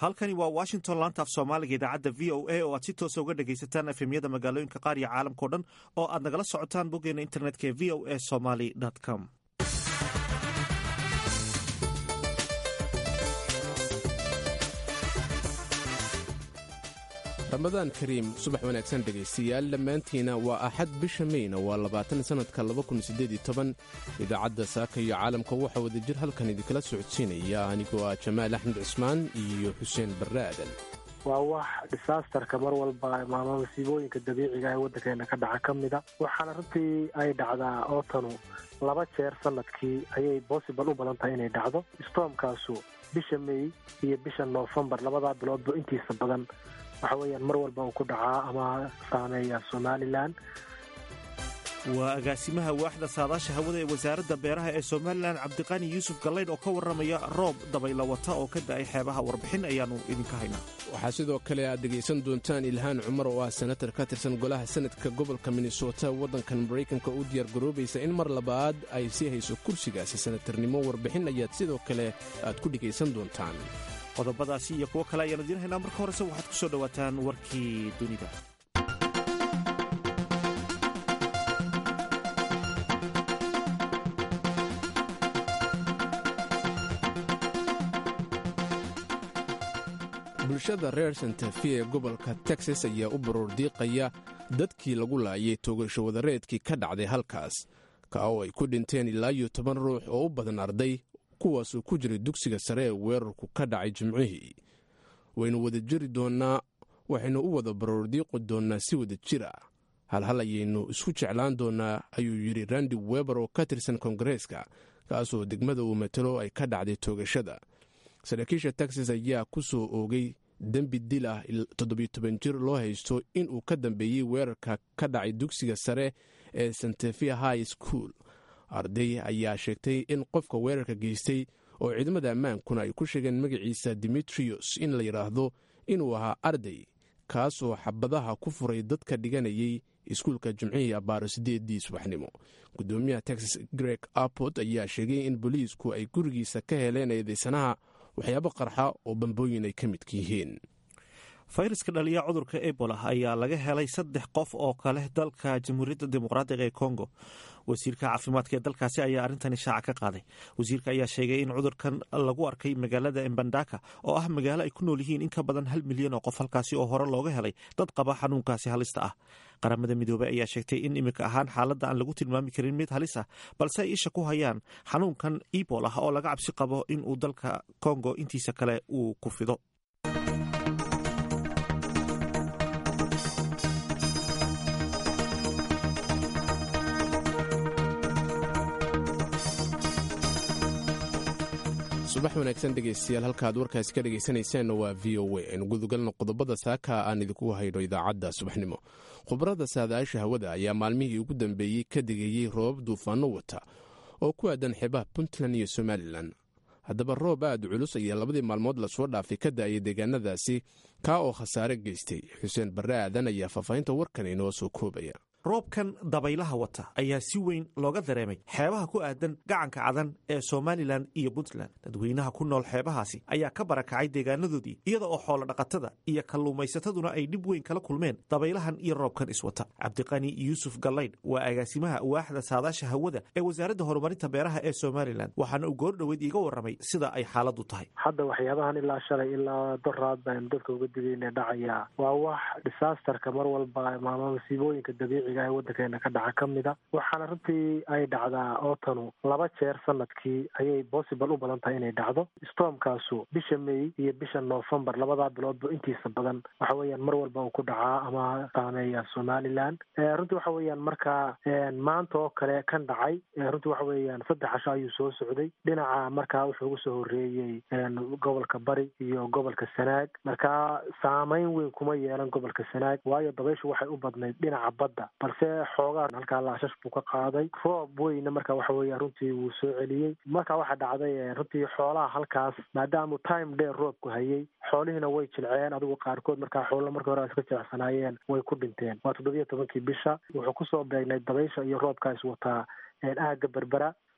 halkani waa washington laanta af soomaaliga idaacadda v o a oo aad si toosa uga dhegaysataan efemyada magaalooyinka qaar iyo caalamkao dhan oo aad nagala socotaan boggeena internetka ee v o a somaly com ramadaan kariim subax wanaagsan dhegaystayaal dhammaantiina waa axad bisha meyna waa labaatan sannadka idaacadda saaka iyo caalamka waxaa wadajir halkan idinkala socodsiinaya anigoo ah jamaal axmed cusmaan iyo xuseen barre aadan waa wax disaasterka mar walba maama masiibooyinka dabiiciga ee waddankeena ka dhaca ka mida waxaana runtii ay dhacdaa ootanu laba jeer sanadkii ayay bossibal u badan tahay inay dhacdo stormkaasu bisha mey iyo bisha noofembar labadaa biloodba intiisa badan waxa weeyaan mar walba uu ku dhacaa ama saameeya somalilan waa agaasimaha waaxda saadaasha hawada ee wasaaradda beeraha ee somalilan cabdiqani yuusuf gallaydh oo ka warramaya roob dabayla wata oo ka da'ay xeebaha warbixin ayaannu idinka haynaa waxaa sidoo kale aad dhegaysan doontaan ilhaan cumar oo ah senatar ka tirsan golaha senadka gobolka minnesota waddankan maraykanka u diyaargaroobaysa in mar labaad ay sii hayso kursigaasi senatarnimo warbixin ayaad sidoo kale aad ku dhegaysan doontaan qodobadaasi iyo kuwo kale ayaan idiin haynaa marka horese waxaad ku soo dhowaataan warkii dunida bulshada reer santafi ee gobolka texas ayaa u baroordiiqaya dadkii lagu laayay toogasho wadareedkii ka dhacday halkaas ka oo ay ku dhinteen ilaa iyo toban ruux oo u badan arday kuwaasuu ku jiray dugsiga sare ee weerarku ka dhacay jimcihii waynu wada jiri doonnaa waxaynu u wada baroordiiqi doonnaa si wada jir ah halhal ayaynu isku jeclaan doonnaa ayuu yidhi randi weber oo ka tirsan kongareeska kaasoo degmada uu matalo ay ka dhacday toogashada saraakiisha texas ayaa ku soo oogay dembi dil ah toddobiyo toban jir loo haysto inuu ka dambeeyey weerarka ka dhacay dugsiga sare ee santefia high school arday ayaa sheegtay in qofka weerarka geystay oo ciidamada ammaankuna ay ku sheegeen magaciisa dimitrios in la yidhaahdo inuu ahaa arday kaasoo xabadaha ku furay dadka dhiganayay iskuulka jimcihii abbaaro siddeedii subaxnimo guddoomiyaha texas greg apot ayaa sheegay in booliisku ay gurigiisa ka heleen eedaysanaha waxyaabo qarxa oo bambooyin ay ka midka yihiin fayraska dhaliya cudurka ebola ayaa laga helay saddex qof oo kale dalka jamhuuriyadda dimuqraadiga ee kongo wasiirka caafimaadka ee dalkaasi ayaa arrintani shaaca ka qaaday wasiirka ayaa sheegay in cudurkan lagu arkay magaalada embandaka oo ah magaalo ay ku nool yihiin in ka badan hal milyan oo qof halkaasi oo hore looga helay dad qaba xanuunkaasi halista ah qaramada midoobey ayaa sheegtay in iminka ahaan xaaladda aan lagu tilmaami karin mid halis ah balse ay isha ku hayaan xanuunkan ebola oo laga cabsi qabo inuu dalka kongo intiisa kale uu ku fido subax wanaagsan dhegaystayaal halkaaad warkaasi ka dhegaysanaysaanna waa v o a aynu gudagalno qodobada saaka aan idinku hayno idaacadda subaxnimo khubarada saadaasha hawada ayaa maalmihii ugu dambeeyey ka digayey roobab duufaano wata oo ku aadan xeebaha puntland iyo somalilan haddaba roob aad culus ayaa labadii maalmood lasoo dhaafay ka da'ayay deegaanadaasi kaa oo khasaare geystay xuseen barre aadan ayaa faahfaahinta warkan inoo soo koobaya roobkan dabaylaha wata ayaa si weyn looga dareemay xeebaha ku aadan gacanka cadan ee somalilan iyo puntland dadweynaha ku nool xeebahaasi ayaa ka barakacay deegaanadoodii iyada oo xoolo dhaqatada iyo kalluumaysataduna ay dhib weyn kala kulmeen dabaylahan iyo roobkan iswata cabdiqani yuusuf gallaydh waa agaasimaha waaxda saadaasha hawada ee wasaaradda horumarinta beeraha ee somalilan waxaana uu goordhoweyd iiga warramay sida ay xaaladu tahay hadda waxyaabahan ilaa shalay ilaa doraad baynu dadka uga digayna dhacaya waa wax disaasterka mar walba maama masiibooyinka dabiiciga ee waddankeena ka dhaca ka mida waxaana runtii ay dhacdaa ootanu laba jeer sanadkii ayay bossibal u badan tahay inay dhacdo stormkaasu bisha mey iyo bisha noofembar labadaa biloodba intiisa badan waxa weeyaan mar walba uu ku dhacaa ama saameeya somalilan runtii waxa weeyaan marka maanta oo kale kan dhacay runtii waxa weeyaan saddex casho ayuu soo socday dhinaca markaa wuxuu ugu soo horreeyey gobolka bari iyo gobolka sanaag markaa saameyn weyn kuma yeelan gobolka sanaag waayo dabayshu waxay u badnayd dhinaca badda balse xoogaa halkaa laashash buu ka qaaday roob weyna marka waxa weeya runtii wuu soo celiyey marka waxaa dhacday runtii xoolaha halkaas maadaamuu time dheer roobku hayay xoolihiina way jilceen adigu qaarkood markaa xoolo markii hore iska jilicsanaayeen way ku dhinteen waa toddobiyo tobankii bisha wuxuu kusoo beegnay dabaysha iyo roobkaa is wataa aaga berbera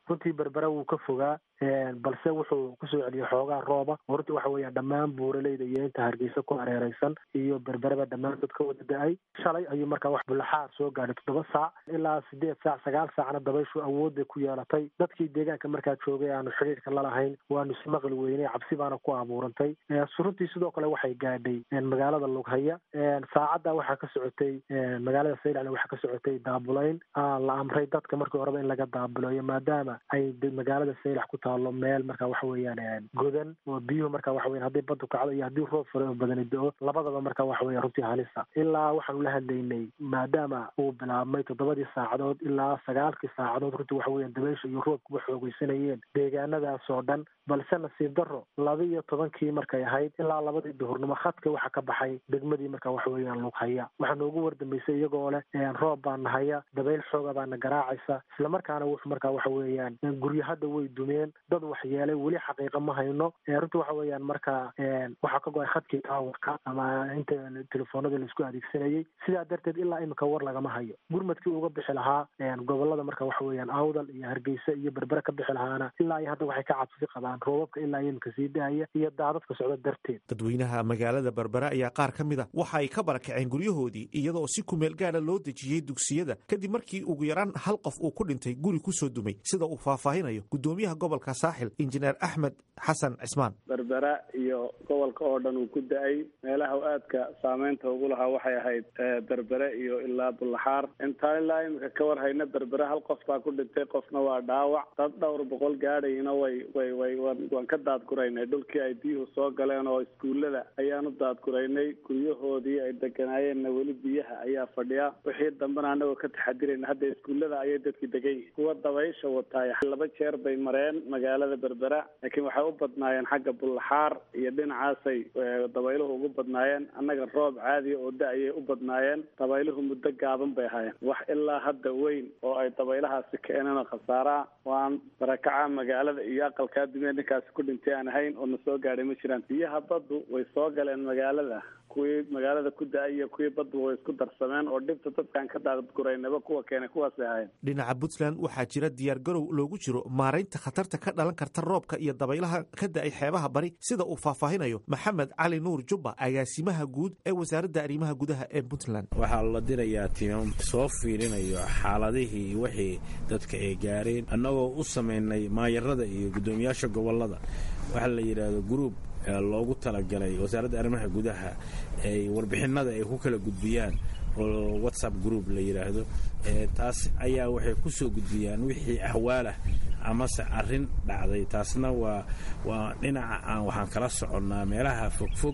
runtii berbera wuu ka fogaa balse wuxuu kusoo celiyey xoogaa rooba oo runtii waxa weeyaan dhammaan buuraleyda iyo inta hargeysa ku hareereysan iyo berberaba dhammaantood ka wada da-ay shalay ayuu markaa wax bulaxaar soo gaadhay toddoba saac ilaa sideed saac sagaal saacna dabayshu awood bay ku yeelatay dadkii deegaanka markaa joogay aanu xidhiirka lalahayn waanu ismaqli weynay cabsi baana ku abuurantay runtii sidoo kale waxay gaadhay magaalada lughaya saacadda waxaa ka socotay magaalada saylacna waxaa ka socotay daabulayn la amray dadka markii horeba in laga daabuleeyo maadaama ay magaalada saylac ku taalo meel marka waxa weeyaan godan oo biyuhu marka waxa weyan haddii badu kacdo iyo haddii roob fare oo badani do-o labadaba marka waxa weya runtii halisa ilaa waxaanu la hadlaynay maadaama uu bilaabmay toddobadii saacadood ilaa sagaalkii saacadood runtii waxa weyan dabaysha iyo roobkuba xoogeysanayeen deegaanadaas oo dhan balse nasiib daro laba iyo tobankii markay ahayd ilaa labadii duhurnimo khadka waxa ka baxay degmadii marka waxa weeyaan lughaya waxaa noogu wardambeysay iyagoo leh roob baa nahaya dabayl xooga baana garaacaysa islamarkaana wuxuu marka waxa weeyaan guryo hadda way dumeen dad waxyeelay weli xaqiiqa ma hayno runtii waxa weeyaan marka waxaa ka go-ay khadkii taawarka ama inta telefoonada laisku adeegsanayay sidaa darteed ilaa imika war lagama hayo gurmadkii uga bixi lahaa gobolada marka waxa weeyaan awdal iyo hargeysa iyo berbere ka bixi lahaana ilaa iyo hadda waxay ka cabsi qabaan roobabka ilaa imika sii daaya iyo daadadka socda darteed dadweynaha magaalada berbere ayaa qaar ka mid a waxa ay ka barakaceen guryahoodii iyadoo si kumeel gaara loo dejiyey dugsiyada kadib markii ugu yaraan hal qof uu ku dhintay guri kusoo dumay sida uu faahfaahinayo gudoomiyaha gobolka saaxil injineer axmed xasan cismaan berbera iyo gobolka oo dhan uu ku da-ay meelaha aadka saameynta ugu lahaa waxay ahayd berbere iyo ilaa bullaxaar intaan ilaa imika ka war hayna berbere hal qof baa ku dhintay qofna waa dhaawac dad dhowr boqol gaadhayna way way way waan ka daadguraynay dhulkii ay biyuhu soo galeen oo iskuullada ayaanu daadguraynay guryahoodii ay deganaayeenna weli biyaha ayaa fadhiya wixii dambena anagoo ka taxadirayna hadda iskuullada ayay dadki degan yihin kuwa dabaysha wataay laba jeer bay mareen magaalada berbera laakiin waxay u badnaayeen xagga bullaxaar iyo dhinacaasay dabayluhu ugu badnaayeen annaga roob caadiya oo da-ayay u badnaayeen dabayluhu muddo gaaban bay ahaayeen wax ilaa hadda weyn oo ay dabaylahaasi keeneen oo khasaaraa waan barakaca magaalada iyo aqalkaa dumee ninkaasi ku dhintay aan ahayn oo na soo gaadhay ma jiraan biyaha baddu way soo galeen magaalada kuwii magaalada ku da-ay iyo kuwii baddu way isku darsameen oo dhibta dadkaan ka daadguraynaba kuwa keenay kuwaasay ahayn dhinaca puntland waxaa jira diyaar garow loogu jiro maaraynta khatarta ka dhalan karta roobka iyo dabaylaha ka da-ay xeebaha bari sida uu faahfaahinayo maxamed cali nuur jubba agaasimaha guud ee wasaaradda arrimaha gudaha ee puntland waxaa la dirayaa tiimam soo fiirinayo xaaladihii wixii dadka ay gaareen annagoo u samaynay maayarada iyo guddoomiyaasha gobolada waxaa la yidhaahdo gruub loogu talagalay wasaaradda arrimaha gudaha ay warbixinada ay ku kala gudbiyaan oo whatsapp group la yidhaahdo taas ayaa waxay ku soo gudbiyaan wixii ahwaalah amase arrin dhacday taasna waa waa dhinaca aan waxaan kala soconnaa meelaha fogfog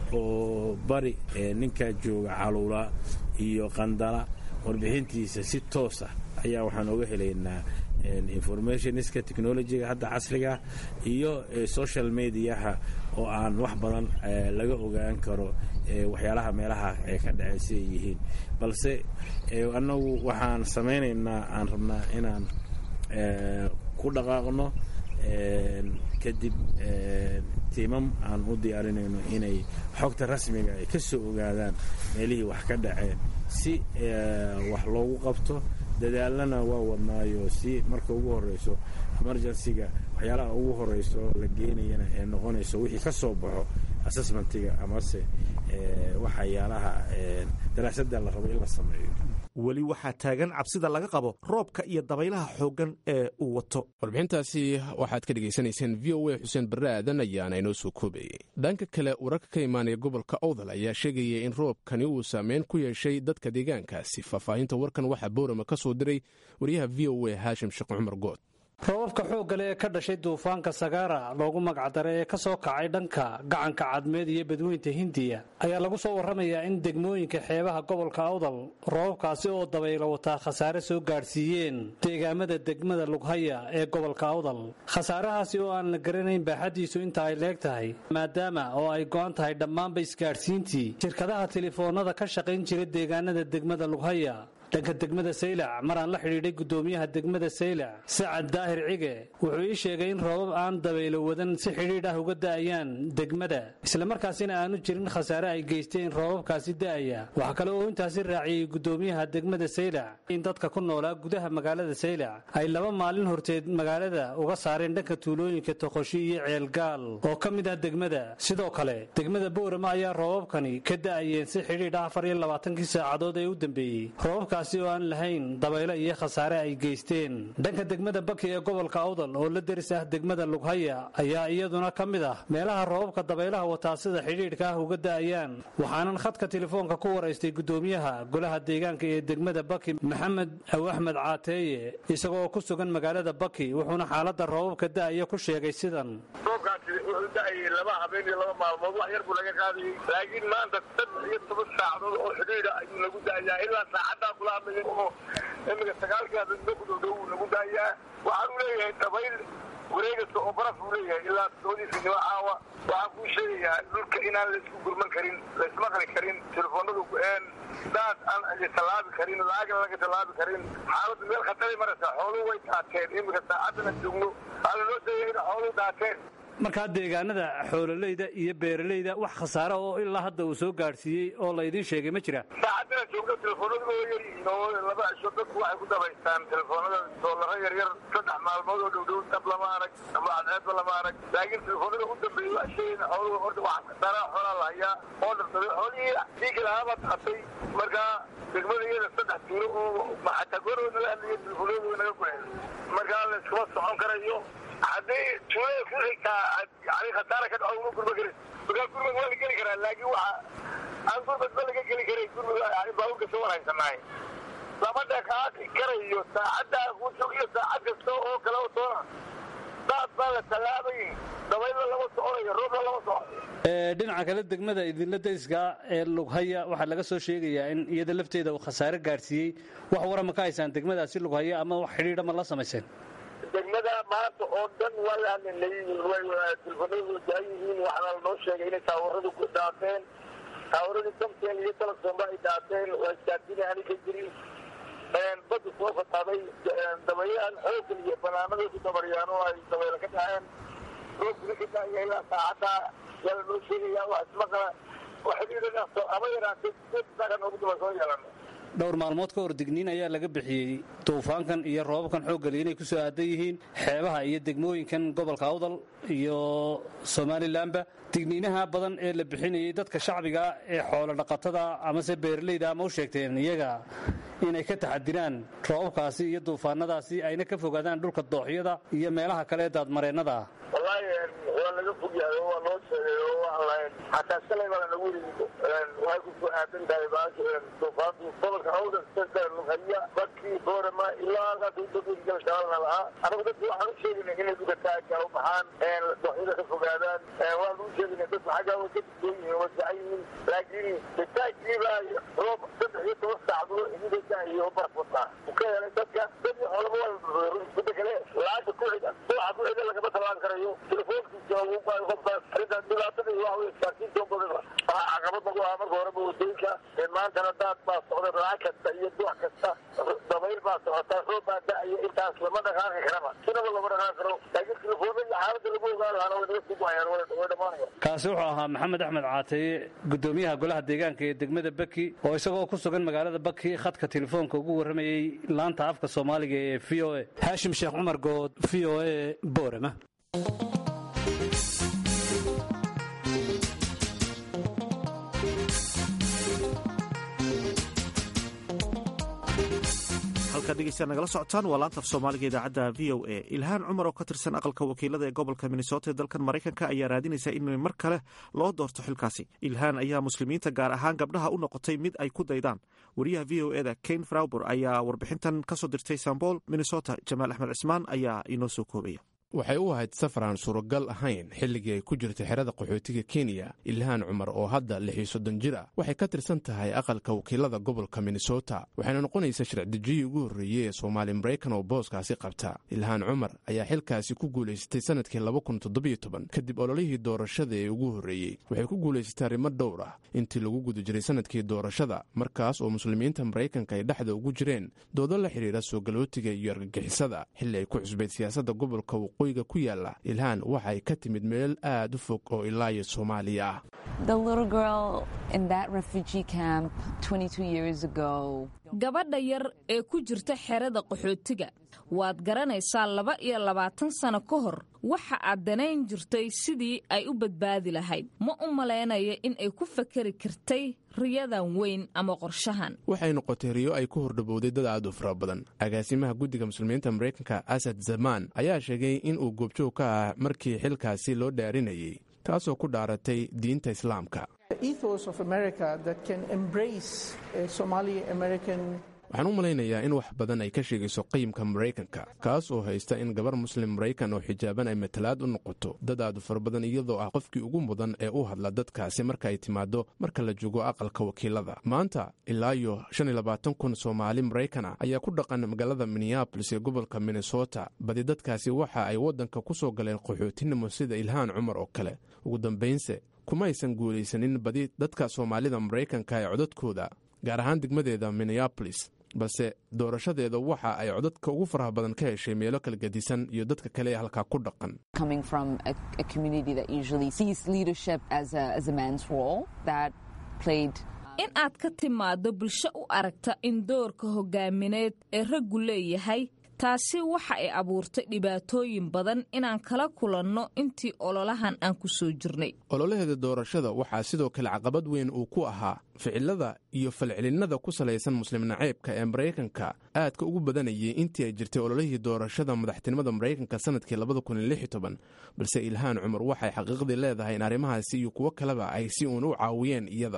oo bari ninkaa jooga caluula iyo qandala warbixintiisa si toos ah ayaa waxaan oga helaynaa informationska technologyga hadda casriga iyo social mediaha oo aan wax badan laga ogaan karo waxyaalaha meelaha ee ka dhacay si ay yihiin balse annagu waxaan samaynaynaa aan rabnaa inaan ku dhaqaaqno kadib tiimam aan u diyaarinayno inay xogta rasmiga ay ka soo ogaadaan meelihii wax ka dhaceen si wax loogu qabto dadaalana waa wadnaayo si marka ugu horeyso emergencyga waxyaalaha ugu horeyso la geenayana ee noqonayso wixii ka soo baxo assessmentiga amase waxyaalaha daraasada la rabo in la sameeyo weli waxaa taagan cabsida laga qabo roobka iyo dabaylaha xooggan ee uu wato warbixintaasi waxaad ka dhegaysanayseen v o a xuseen barre aadan ayaana inoo soo koobayay dhanka kale wararka ka imaanaya gobolka owdal ayaa sheegaya in roobkani uu saameyn ku yeeshay dadka deegaankaasi faahfaahinta warkan waxaa boorama ka soo diray wariyaha v o a haashim sheekh cumar good roobabka xooggale ee ka dhashay duufaanka sagaara loogu magacdaray ee ka soo kacay dhanka gacanka cadmeed iyo badweynta hindiya ayaa lagu soo warramayaa in degmooyinka xeebaha gobolka awdal roobabkaasi oo dabaylo wataa khasaare soo gaadhsiiyeen deegaamada degmada lughaya ee gobolka awdal khasaarahaasi oo aan la garanayn baaxaddiisu inta ay leeg tahay maadaama oo ay go'an tahay dhammaanba isgaadhsiintii shirkadaha telefoonnada ka shaqayn jira deegaanada degmada lughaya dhanka degmada saylac mar aan la xidhiidhay gudoomiyaha degmada saylac sacad daahir cige wuxuu ii sheegay in roobab aan dabaylo wadan si xidhiidh ah uga da'ayaan degmada islamarkaasina aanu jirin khasaare ay geysteen roobabkaasi da'aya waxaa kale oo intaasi raaciyey gudoomiyaha degmada saylac in dadka ku noolaa gudaha magaalada saylac ay laba maalin horteed magaalada uga saareen dhanka tuulooyinka toqoshi iyo ceelgaal oo ka mid ah degmada sidoo kale degmada boorama ayaa roobabkani ka da'ayeen si xidhiidh ah afar iyo labaatankii saacadood ee u dambeeyey roobabkaasi oo aan lahayn dabaylo iyo khasaare ay geysteen dhanka degmada baki ee gobolka awdal oo la deris ah degmada lughaya ayaa iyaduna ka mid ah meelaha roobabka dabaylaha wataa sida xidhiidhka ah uga da'ayaan waxaanan khadka telefoonka ku waraystay gudoomiyaha golaha deegaanka ee degmada baki maxamed aw axmed caateeye isagoo ku sugan magaalada baki wuxuuna xaalada roobabka da'aya ku sheegay sidan roobkaasi wuxuu da'ayay laba habeen iyo laba maalmood wax yar buu laga qaadayay laakiin maanta saddex iyo toban saacadood oo xidhiidha ayuu lagu da'ayaa ilaa saacaddaa kula hadlaya oo imika sagaalkii habeenimo ku dhowdhow wuu lagu da'ayaa waxaanu leeyahay dabayl wareegasta oo baraf buu leeyahay ilaa toodiisinimo caawa waxaan kuu sheegayaa dhulka inaan laisku gurman karin laismaqli karin telefoonadu ku-een daad aan tallaabi karin laagan laga tallaabi karin xaaladdu meel khataray maraysaa xooluhu way daateen imika saacadana joogno waxaa lanoo sheegaya in xooluhu daateen markaa deegaanada xoololeyda iyo beeralayda wax khasaare oo ilaa hadda uu soo gaadhsiiyey oo laydiin sheegay ma jira saacadana joogno telefoonadu waa yaryihiin oo laba cisho dadku waxay ku dabaystaan telefoonada doolaro yaryar saddex maalmood oo dhowdhow dab lama arag ama cadceedba lama arag laakiin telefoonada u dambeeyey waa sheegayna xooluhu horta wax khasaaraha xoolaa la hayaa oo dharsaday xoolihii dhiigi lahaabaa daatay markaa degmada iyada saddex tuulo oo xataa goorooda la hadlaya telefoonadu way naga guxeen markaa la iskuma socon karayo haddii tuulada ku xigtaa yani khasaara ka dhaco uma gurma karin markaa gurmad waa la geli karaa laakiin waxa aan gurmad ba laga geli karay gurmad yani baabuurka soo wanaagsannahay lama dhaqaaqi karayo saacaddaa ku jogiyo saacad kasta oo kale oo toona daad baa la tallaabay dabaylo lama soconayo roobna lama soconayo dhinaca kale degmada idinla dariska ee lughaya waxaa laga soo sheegayaa in iyada lafteeda uu khasaare gaadhsiiyey wax warama ka haysaan degmadaasi lughaya ama wax xidhiidha ma la samayseen degmada maanta oo dhan waa la hadlinay telefoonadu jaan yihiin waxaana lanoo sheegay inay taawaradu ku dhaateen taawaradii samtel iyo telefonba ay dhaateen waa isgaadina ani ka jirin bada soo fataaday dabayaan xoogan iyo banaanada ku dabaryaan oo ay dabayla ka dhaceen roobkuna ka daaya ilaa saacadda yaa lanoo sheegaya wax ismaqala waxidhiidhanaas ama yaraatay saakan noogu daba soo yeelano dhowr maalmood ka hor digniin ayaa laga bixiyey duufaankan iyo roobabkan xooggali inay ku soo aadan yihiin xeebaha iyo degmooyinkan gobolka awdal iyo somalilanba digniinaha badan ee la bixinayay dadka shacbiga ee xoolo dhaqatada amase beeralayda ama u sheegteen iyaga inay ka taxadiraan roobabkaasi iyo duufaanadaasi ayna ka fogaadaan dhulka dooxyada iyo meelaha kale ee daadmareennada ah wallaahi waa laga fogyahay oo waa loo sheegay oo waan lahayn xataa shalay baa nagu yidhi waxay ku soo aadan tahay baasha duufaantu gobolka awdal sida lughaya bakii boorama ilaa halkaas udadgal shabalna lahaa anagu dadku waxaan u sheegaynay inay dugataaga u baxaan dooxyada ka fogaadaan waan u sheegaynay dadku xaggaa way ka digtoon yihiin way fican yihiin laakiin bitaagiibaa roob saddex iyo toban saacdood idiga iyo baraf wataa u ka helay dadka dad iyo xoolaba waa mida kale laanta ku xiga dooxa ku xiga lagama talaan karayo telefoonkiisa ugu baayo qofkaas arrintan dhibaatada iyo waxa wey isgaarsiinta badan waxaa caqabad nagu ahaa marka horeba wadooyinka maantana daad baa socda raac kasta iyo doox kasta dabayl baa socota roob baa da-iyo intaas lama dhaqaaqi karaba sinaba lama dhaqaaqi karo laakiin telefoona iyo xaaladda lagu ogaan lahaana way naga sii guayaan way dhamaanaya kaasi wuxuu ahaa maxamed axmed caataye gudoomiyaha golaha deegaanka ee degmada baki oo isagoo ku sugan magaalada baki khadka telefoonka ugu warramayey laanta afka soomaaliga ee v o a haashim sheekh cumar good v o a boorama halkaad dhegeystaad nagala socotaan waa laanta af soomaaliga idaacadda v o a ilhaan cumar oo ka tirsan aqalka wakiilada ee gobolka minnesota ee dalkan maraykanka ayaa raadinaysa in mar kale loo doorto xilkaasi ilhaan ayaa muslimiinta gaar ahaan gabdhaha u noqotay mid ay ku daydaan wariyaha v o eda kane fraubor ayaa warbixintan kasoo dirtay sambol minnesota jamaal axmed cismaan ayaa inoo soo koobaya waxay u ahayd safar aan suuragal ahayn xilligii ay ku jirtay xerada qaxootiga kenya ilhaan cumar oo hadda lix iyo soddon jir ah waxay ka tirsan tahay aqalka wakiilada gobolka minnesota waxayna noqonaysa sharcidejiyii ugu horreeyey ee soomaali maraykan oo booskaasi qabta ilhaan cumar ayaa xilkaasi ku guulaysatay sanadkii kadib ololihii doorashada ee ugu horreeyey waxay ku guulaysatay arrimo dhowr ah intii lagu guda jiray sanadkii doorashada markaas oo muslimiinta maraykanka ay dhexda ugu jireen doodo la xidhiira soo galootiga iyo argagixisada xilli ay ku cusbayd siyaasadda gobolka waqooyiga ku yaala ilhaan waxa ay ka timid meel aad u fog oo ilaa iyo soomaaliya ah gabadha yar ee ku jirta xerada qaxootiga waad garanaysaa laba iyo labaatan sano ka hor waxa aad danayn jirtay sidii ay u badbaadi lahayd ma u malaynaya in ay ku fakari kartay riyadan weyn ama qorshahan waxay noqotay riyo ay ku hordhabowday dad aad u fara badan agaasimaha guddiga muslimiinta maraykanka asad zamaan ayaa sheegay in uu goobjoog ka ah markii xilkaasi loo dhaarinayay taasoo ku dhaaratay diinta islaamka waxaan u malaynayaa in wax badan ay ka sheegayso qiimka maraykanka kaas oo haysta in gabar muslim maraykan oo xijaaban ay matalaad u noqoto dad aadu fara badan iyadoo ah qofkii ugu mudan ee u hadla dadkaasi marka ay timaado marka la joogo aqalka wakiilada maanta ilaa iyo shan iyo labaatan kun soomaali maraykana ayaa ku dhaqan magaalada minneabolis ee gobolka minnesota badi dadkaasi waxa ay waddanka ku soo galeen qaxootinimo sida ilhaan cumar oo kale ugu dambaynse kuma aysan guulaysanin badi dadka soomaalida maraykanka ee codadkooda gaar ahaan degmadeeda minneabolis balse doorashadeeda waxa ay codadka ugu faraha badan ka heshay meelo kala gedisan iyo dadka kale ee halkaa ku dhaqan in aad ka timaaddo bulsho u aragta in doorka hogaamineed ee raggu leeyahay taasi waxa ay abuurtay dhibaatooyin badan inaan kala kulanno intii ololahan aan ku soo jirnay ololaheeda doorashada waxaa sidoo kale caqabad weyn uu ku ahaa ficilada iyo falcelinnada ku salaysan muslim naceybka ee maraykanka aadka ugu badanayay intii ay jirtay ololihii doorashada madaxtinimada maraykanka sanadkii balse ilhaan cumar waxay xaqiiqdii leedahay in arrimahaasi iyo kuwo kaleba ay si uun u caawiyeen iyada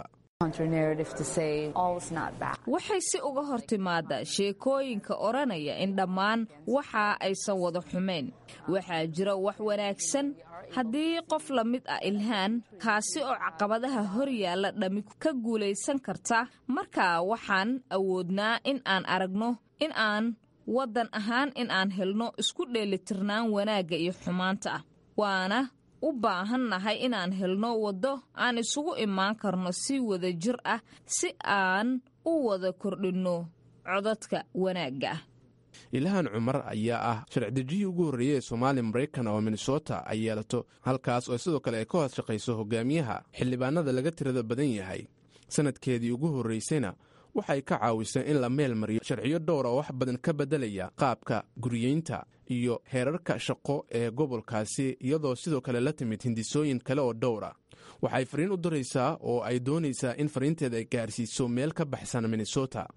waxay si uga hor timaadaa sheekooyinka odhanaya in dhammaan waxa aysan wada xumayn waxaa jira wax wanaagsan haddii qof la mid ah ilhaan kaasi oo caqabadaha hor yaalla dhammi ka guulaysan karta markaa waxaan awoodnaa in aan aragno in aan waddan ahaan in aan helno isku dheelitirnaan wanaagga iyo xumaanta ah waana u baahannahay inaan helno waddo aan isugu imaan karno si wada jir ah si aan u wada kordhinno codadka wanaagga ah ilhaan cumar ayaa ah sharcidejiyii ugu horreeyey ee soomaali maraykan oo minnesota ay yeelato halkaas oo sidoo kale ay ka hoos shaqayso hogaamiyaha xildhibaanada laga tirada badan yahay sanadkeedii ugu horraysayna waxay ka caawisay in la meel mariyo sharciyo dhowr oo wax badan ka beddelaya qaabka guriyeynta iyo heerarka shaqo ee gobolkaasi iyadoo sidoo kale la timid hindisooyin kale oo dhowra waxay fariin u diraysaa oo ay doonaysaa in fariinteeda ay gaarsiiso meel ka baxsan minnesota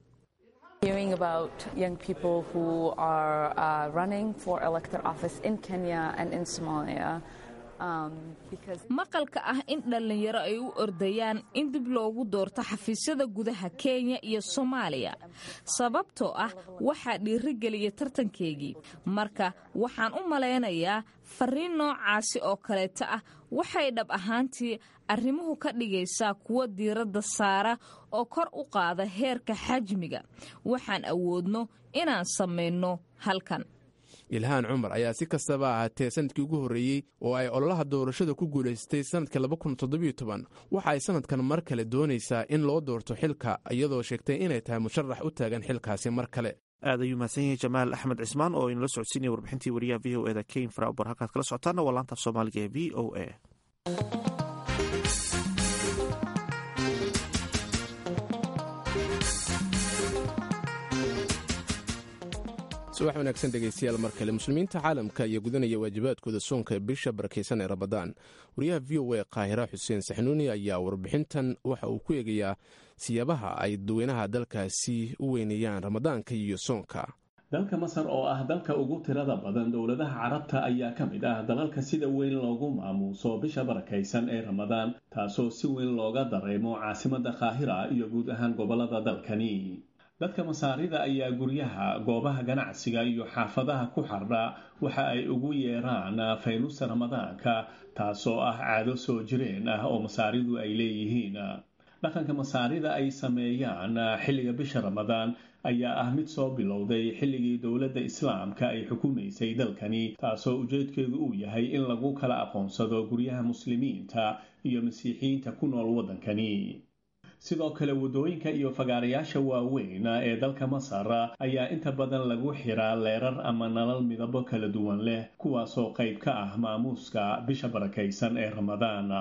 maqalka ah in dhallinyaro ay u ordayaan in dib loogu doorto xafiisyada gudaha kenya iyo soomaaliya sababtoo ah waxaa dhiirigeliya tartankeygii marka waxaan u malaynayaa fariin noocaasi oo kaleeto ah waxay dhab ahaantii arrimuhu ka dhigaysaa kuwa diiradda saara oo kor u qaada heerka xajmiga waxaan awoodno inaan samayno halkan ilhaan cumar ayaa si kastaba ahaatee sanadkii ugu horreeyey oo ay ololaha doorashada ku guulaystay sanadka waxa ay sanadkan mar kale doonaysaa in loo doorto xilka iyadoo sheegtay inay tahay musharax u taagan xilkaasi mar kale aad ayuu mahadsan yahay jamaal axmed cismaan oo inala socodsiinaya warbixintii wariyaha v o eda keyn faraabar halkaad kala socotaana waa laanta af soomaaliga ee v o a subax wanaagsan dhegaystayaal mar kale muslimiinta caalamka ayaa gudanaya waajibaadkooda soonka ee bisha barakaysan ee ramadaan wariyaha v o a qaahira xuseen saxnuuni ayaa warbixintan waxa uu ku eegayaa siyaabaha ay dadweynaha dalkaasi u weyneeyaan ramadaanka iyo soonka dalka masar oo ah dalka ugu tirada badan dowladaha carabta ayaa ka mid ah dalalka sida weyn loogu maamuuso bisha barakaysan ee ramadaan taasoo si weyn looga dareemo caasimada qaahira iyo guud ahaan gobolada dalkani dadka masaarida ayaa guryaha goobaha ganacsiga iyo xaafadaha ku xardha waxa ay ugu yeeraan faynuusta ramadaanka taasoo ah caado soo jireen ah oo masaaridu ay leeyihiin dhaqanka masaarida ay sameeyaan xilliga bisha ramadaan ayaa ah mid soo bilowday xilligii dowladda islaamka ay xukumaysay dalkani taasoo ujeedkeedu uu yahay in lagu kala aqoonsado guryaha muslimiinta iyo masiixiyiinta ku nool waddankani sidoo kale waddooyinka iyo fagaarayaasha waaweyn ee dalka masar ayaa inta badan lagu xiraa leerar ama nalal midabo kala duwan leh kuwaasoo qayb ka ah maamuuska bisha barakaysan ee ramadaan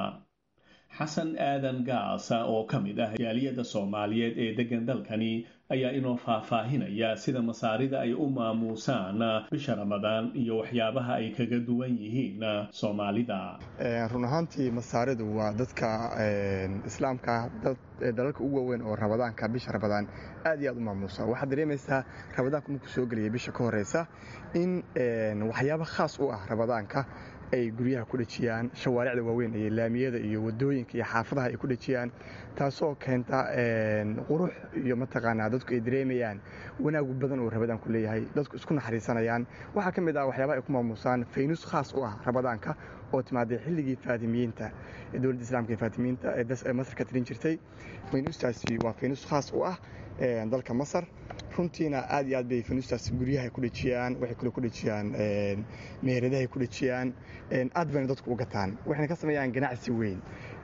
xasan aadan gaasa oo ka mid ah jaaliyadda soomaaliyeed ee deggan dalkani ayaa inoo faahfaahinaya sida masaarida ay u maamuusaan bisha ramadaan iyo waxyaabaha ay kaga duwan yihiin soomaalida run ahaantii masaaridu waa dadka islaamka dalalka ugu waaweyn oo ramadaanka bisha ramadaan aad iyo aad u maamuusa waxaad dareemaysaa ramadaanku markuu soo gelaya bisha ka horeysa in waxyaaba khaas u ah ramadaanka ay guryaha ku dhejiyaan shawaaricda waaweyn iyo laamiyada iyo wadooyinka iyo xaafadaha ay ku dhejiyaan taasoo keenta qurux iyo mataqaanaa dadku ay dareemayaan wanaagu badan oo rabadaanku leeyahay dadku isku naxariisanayaan waxaa ka mid ah waxyaabaha ay ku maamuusaan faynus khaas u ah ramadaanka oo timaaday xilligii faatimiyiinta dowladda islaamka ee faatimiyiinta ee masar ka tirin jirtay faynustaasi waa faynus khaas u ah dalka masar runtiina aad iyo aad bay faynustaas guryahay ku dhejiyaan waxay kale ku dhejiyaan meheradahay ku dhejiyaan aad bayna dadku u gataan waxayna ka sameeyaan ganacsi weyn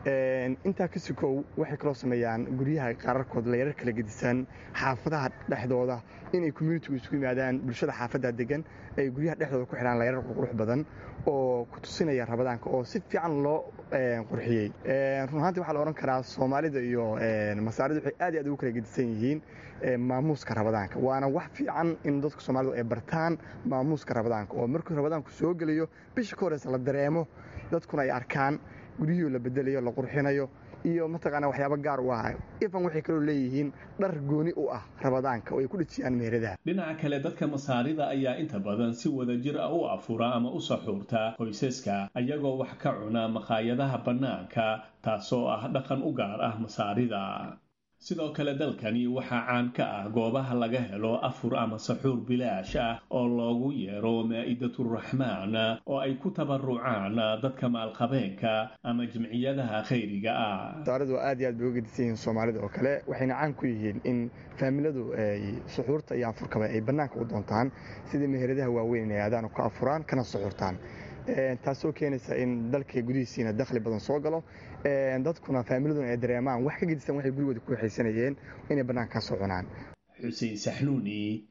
intaa ka sikow waxay kaloo sameeyaan guryaha qaararkood layrar kala gedisan xaafadaha dhexdooda inay communitigu isugu yimaadaan bulshada xaafadda degan ay guryaha dhexdooda ku xidhaan layrar qurqurux badan oo ku tusinaya rabadaanka oo si fiican loo qurxiyey run ahaantii waxaa la odhan karaa soomaalida iyo masaarida waxay aad iyo aad ugu kala gedisan yihiin maamuuska rabadaanka waana wax fiican in dadka soomaalidu ay bartaan maamuuska rabadaanka oo markuu rabadaanku soo gelayo bisha ka horeysa la dareemo dadkuna ay arkaan guryihii la bedelayo la qurxinayo iyo mataqaana waxyaaba gaar u ah ifan waxay kaloo leeyihiin dhar gooni u ah rabadaanka oo ay ku dhejiyaan meheradaha dhinaca kale dadka masaarida ayaa inta badan si wadajir ah u afura ama u saxuurta qoysaska ayagoo wax ka cuna makhaayadaha bannaanka taasoo ah dhaqan u gaar ah masaarida sidoo kale dalkani waxaa caan ka ah goobaha laga helo afur ama saxuur bilaash ah oo loogu yeero maa'idaduraxmaan oo ay ku tabarucaan dadka maalqabeenka ama jimciyadaha khayriga ah masaaridu aad iyo aad bay uga gedisan yihiin soomaalida oo kale waxayna caan ku yihiin in faamiladu ay suxuurta iyo afurkaba ay bannaanka u doontaan sidii meheradaha waaweyn inay aadaan ka afuraan kana suxuurtaan taasoo keenaysa in dalka gudihiisiina dakhli badan soo galo dadkuna faamiladuna ay dareemaan wax ka gedisan waxay gurigooda ku waxaysanayeen inay bannaanka ka soo cunaan xuseen saxnuuni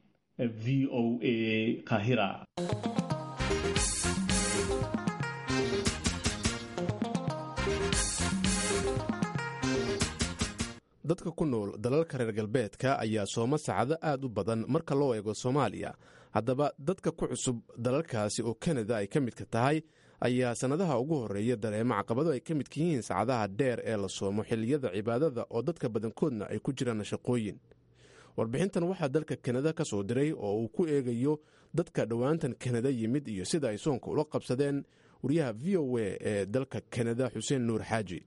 v o a kahira dadka ku nool dalalka reer galbeedka ayaa sooma sacado aad u badan marka loo eego soomaaliya haddaba dadka ku cusub dalalkaasi oo kanada ay ka midka tahay ayaa sannadaha ugu horreeya dareemo caqabado ay ka midka yihiin saacadaha dheer ee la soomo xilliyada cibaadada oo dadka badankoodna ay ku jiraan shaqooyin warbixintan waxaa dalka kanada ka soo diray oo uu ku eegayo dadka dhowaantan kanada yimid iyo sida ay soonka ula qabsadeen wariyaha v o a ee dalka kanada xuseen nuur xaaji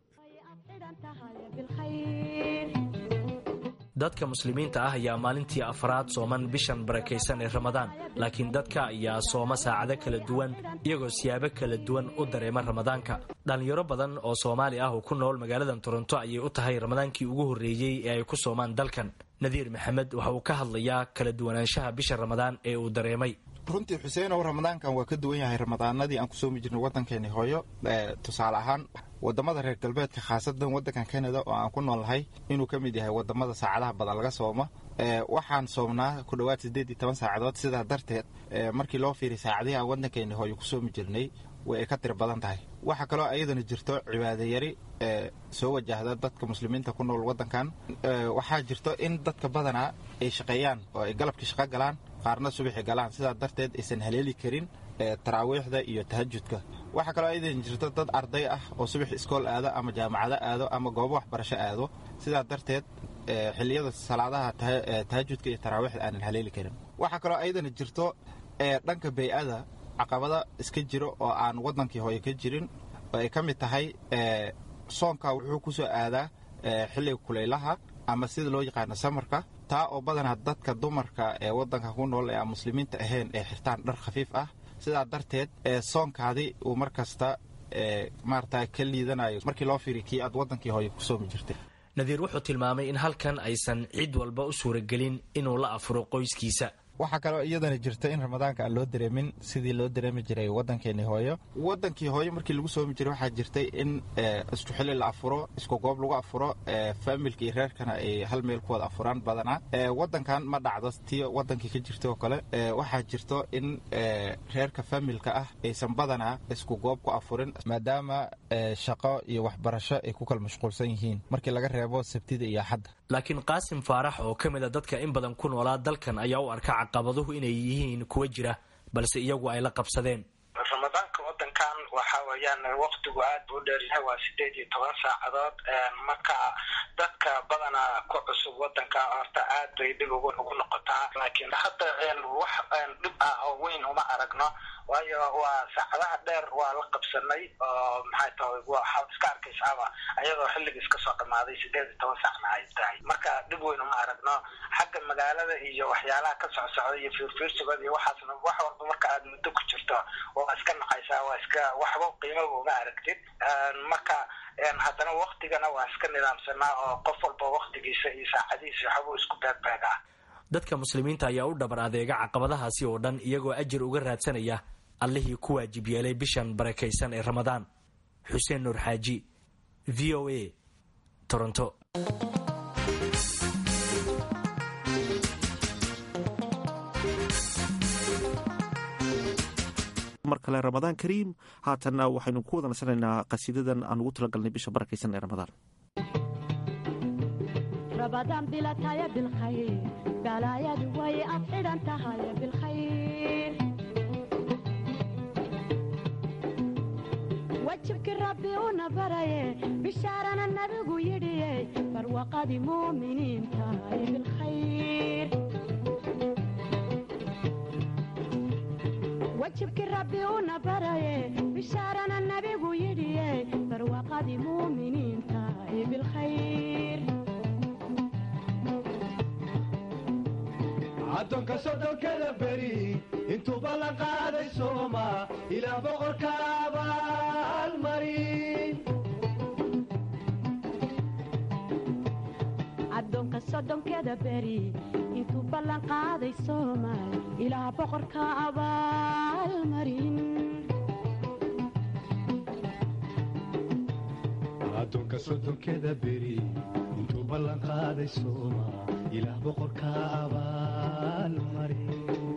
dadka muslimiinta ah ayaa maalintii afraad sooman bishan barakaysan ee ramadaan laakiin dadka ayaa sooma saacado kala duwan iyagoo siyaabo kala duwan u dareema ramadaanka dhallinyaro badan oo soomaali ah oo ku nool magaaladan toronto ayay u tahay ramadaankii ugu horreeyey ee ay ku soomaan dalkan nadiir maxamed waxa uu ka hadlayaa kala duwanaanshaha bisha ramadaan ee uu dareemay runtii xuseenow ramadaankan waa ka duwan yahay ramadaanadii aan ku soomi jirnay waddankeeni hooyo tusaale ahaan wadamada reer galbeedka khaasadan waddankan kanada oo aan ku noolnahay inuu ka mid yahay wadamada saacadaha badan laga soomo waxaan soomnaa ku dhowaad siddeed iyo toban saacadood sidaa darteed markii loo fiiriy saacadihii aan waddankeeni hooyo ku soomi jirnay way ay ka tiro badan tahay waxaa kaloo ayadana jirto cibaadayari ee soo wajahda dadka muslimiinta ku nool waddankan waxaa jirto in dadka badanaa ay shaqeeyaan oo ay galabkii shaqo galaan qaarna subaxi galaan sidaa darteed aysan haleeli karin taraawiixda iyo tahajudka waxaa kaloo ayadana jirto dad arday ah oo subax iskool aado ama jaamacado aado ama goobo waxbarasho aado sidaa darteed xilliyada salaadaha tahajudka iyo taraawiixda aanan haleeli karin waxaa kaloo ayadana jirto dhanka bay-ada caqabada iska jiro oo aan waddankii hooye ka jirin oo ay ka mid tahay soonka wuxuu ku soo aadaa xilliga kulaylaha ama sida loo yaqaano samarka taa oo badanaa dadka dumarka ee waddanka ku nool ee aan muslimiinta ahayn ee xirtaan dhar khafiif ah sidaa darteed soonkaadi uu mar kasta maarata ka liidanayo markii loo fiiriy kii aad waddankii hooye ku soomi jirtay nadiir wuxuu tilmaamay in halkan aysan cid walba u suuragelin inuu la afuro qoyskiisa waxaa kaloo iyadana jirta in ramadaanka aan loo dareemin sidii loo dareemi jiray waddankeeni hooyo waddankii hooyo markii lagu soomi jiray waxaa jirtay in isku xili la afuro isku goob lagu afuro faamilka iyo reerkana ay hal meel ku wada afuraan badanaa waddankan ma dhacdo tii waddankii ka jirta oo kale waxaa jirto in reerka faamilka ah aysan badanaa isku goob ku afurin maadaama shaqo iyo waxbarasho ay ku kala mashquulsan yihiin markii laga reebo sabtida iyo axadda laakiin qaasim faarax oo ka mid a dadka in badan ku noolaa dalkan ayaa u arka caqabaduhu inay yihiin kuwa jira balse iyagu ay la qabsadeen ramadaanka wadankan waxa weeyaan waktigu aad buu dheeryahay waa sideed iyo toban saacadood marka dadka badanaa ku cusub wadanka horta aad bay dhib ugu noqotaa laakiin hadda wax dhib ah oo weyn uma aragno waayo waa saacadaha dheer waa la qabsanay oo maxay tahay waxaad iska arkaysaaba ayadoo xilligii iska soo dhamaaday sideed iyo toban saacna ay tahay marka dhib weyn uma aragno xagga magaalada iyo waxyaalaha ka socsocda iyo fiirfiirsigooda iyo waxaasna wax walba marka aad muddo ku jirto waa iska nacaysaa waa iska waxba qiimaba uma aragtid marka haddana waktigana waa iska nidaamsanaa oo qof walba waktigiisa iyo saacadihiisa waxbuu isku beegbeegaa dadka muslimiinta ayaa u dhabar adeega caqabadahaasi oo dhan iyagoo ajir uga raadsanaya allihii ku waajib yeelay bishan barakaysan ee ramadaan xuseen nuur xaaji v o a toronto mar kale ramadaan kariim haatanna waxaynu ku wada nasanaynaa qasiidadan aan ugu talagalnay bisha barakaysan ee ramadaan رمضان بلا تايا بالخير بلايا دوي أفعل أنت هاي بالخير وجهك ربي ونبري بشارنا النبي يدي فروقة مؤمنين تاي بالخير وجهك ربي ونبري بشارنا النبي يدي فروقة مؤمنين تاي بالخير addoonka soddonkada beri intuu ballan qaaday sooma ilaa boqorka abaalmarin addoonka soddonkeda beri intuu ballan qaaday soomaal ilaa boqorka abaalmarin addoonka soddonkeda beri intuu ballan qaaday sooma ilaa boqorka abaalmarin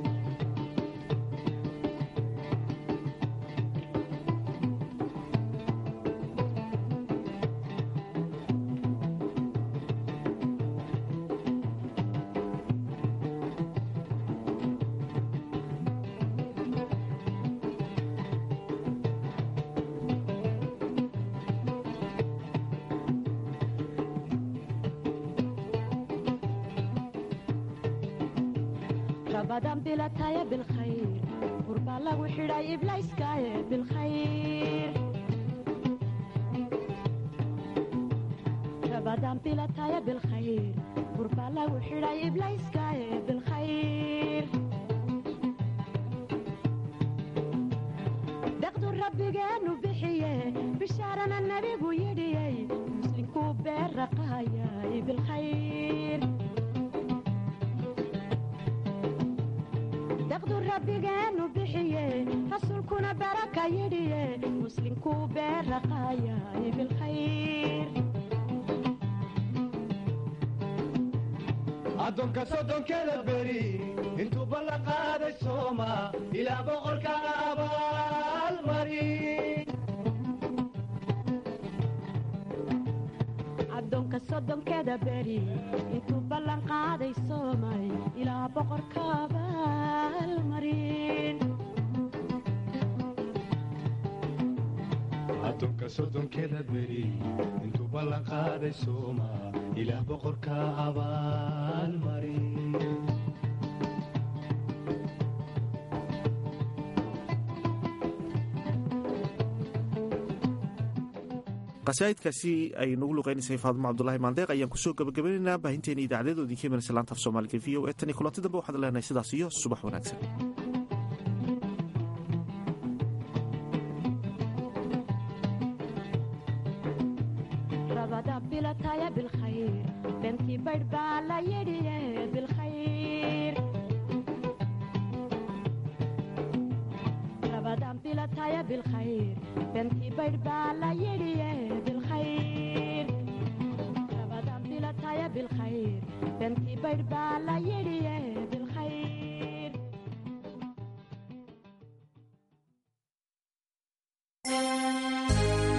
رمضان بلا تايا بالخير قربا لغو حراي إبلايس كايا بالخير رمضان بلا تايا بالخير قربا لغو حراي إبلايس كايا بالخير دقدو ربي قانو بحيه بشارنا النبي ويدي مسلم كوبير رقايا بالخير daqdu rabbigeenu bixiye rasuulkuna baraka yidhiye muslimkuu beeraqaayay bilkhayr addoonka soddonkeda beri intuu ballan qaaday sooma ilaa boqorka abaalmarin addoonka soddonkeda beri intuu ballan qaaday soomay ilaa boqorka abaalmarin addoonka soddonkeda beri intuu ballan qaaday sooma ilaa boqorka abaalmarin qasaa'idkaasi ay nagu luqeynaysay faadimo cabdulaahi maandeeq ayaan kusoo gabagabaynaynaa baahinteena idaacadeedoodii ka imanaysa laanta af soomaaliga v o e tan iyo kulanti dambe waxaad leenahay sidaas iyo subax wanaagsan rabada bilataya bilkhayr bentii baydh baa la yidhiye bilkhayr rabadan bilataya bilkhayr bentii baydh baa la yidhiye bilkhayr rabadan bilataya bilkhayr bentii baydh baa